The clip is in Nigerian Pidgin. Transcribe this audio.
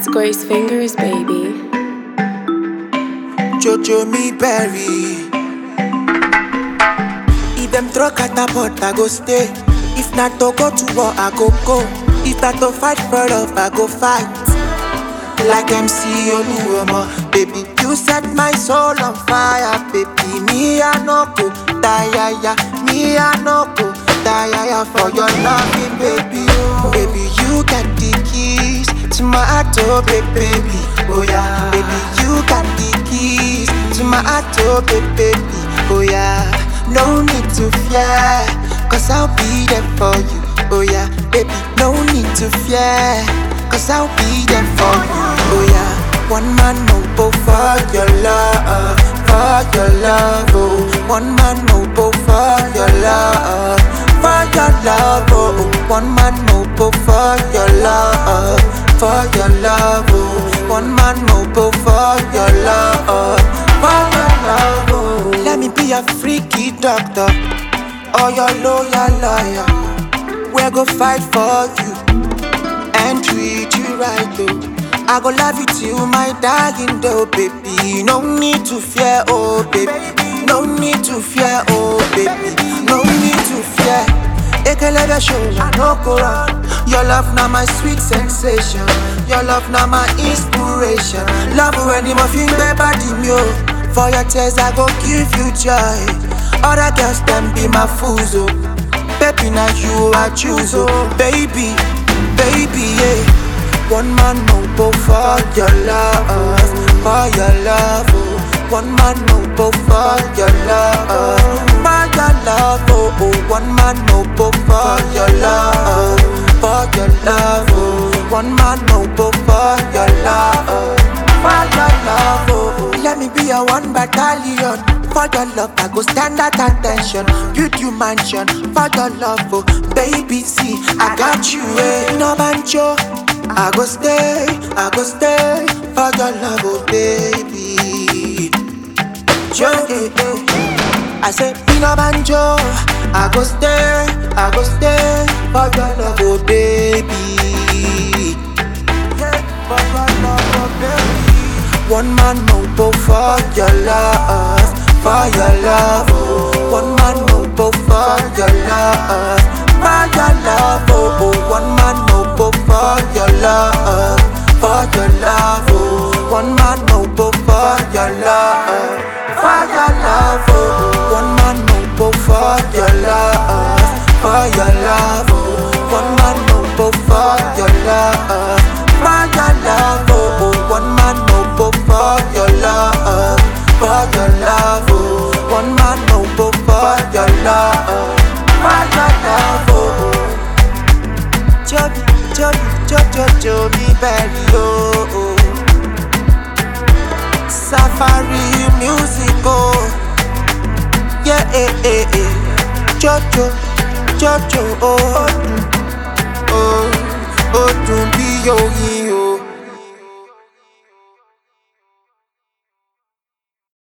It's Grace Fingers, baby. Jojo me berry. If them throw catapult, I go stay. If not to go to war, I go go. If not to fight for love, I go fight. Like MC Oluomo, baby, you set my soul on fire, baby. Me I no go die, ya. Me I no go die, ya, for your loving, baby. Oh, baby, you got the keys to my heart, oh, baby, baby. Oh yeah, baby, you got the keys to my heart, oh, baby, baby. Oh yeah, no need to fear, cause I'll be there for you. Oh yeah, baby, no need to fear. Cause I'll be there for you. Oh yeah. One man no bow for your love, for your love. Oh, one man no bow for your love, for your love. Oh, one man no bow for your love, for your love. Oh, one man no bow for your love, for your love. Oh, let me be a freaky doctor, or your loyal lawyer. We go fight for you and treat you right though. I go love you till my dying though, baby. No need to fear, oh baby. No need to fear, oh baby. No need to fear. Ekelebe show I no go run. Your love now my sweet sensation. Your love now my inspiration. Love when the muffin body me oh. For your tears I go give you joy. Other girls them be my fools oh. Baby now you I choose oh, baby baby, yeah. One man no bow for your love, for your love. Oh. One man no bow for your love, for your love. Oh, oh. one man no bow for your love, for your love. Oh. One man no bow for your love, for your love. Oh. Let me be a one battalion. For your love, I go stand at attention. Build you mansion for your love, oh baby. See, I got you, eh? No banjo. I go stay, I go stay for your love, oh baby. Joe, eh, eh. I say, no banjo. I go stay, I go stay for your love, oh baby. Yeah, for your love, oh baby. One man no bow for your love for your love. Oh. One man no bow for your love, for your love. Oh, oh. one man no bow for your love, for your love. Oh. One man no bow for your love, for your love. Oh. One man no bow for your love, for your love. Oh. One man no bow for your love, for your love. Oh, oh. one man no bow for your love, for your love. Oh. One man no bow for your love, for your love. Oh. Joby, Joby, Jojo, Joby, Berry, oh, oh. Safari music, oh. Yeah, eh, eh, eh. Jojo, Jojo, oh. Oh, oh, dùn bí oyin, oh.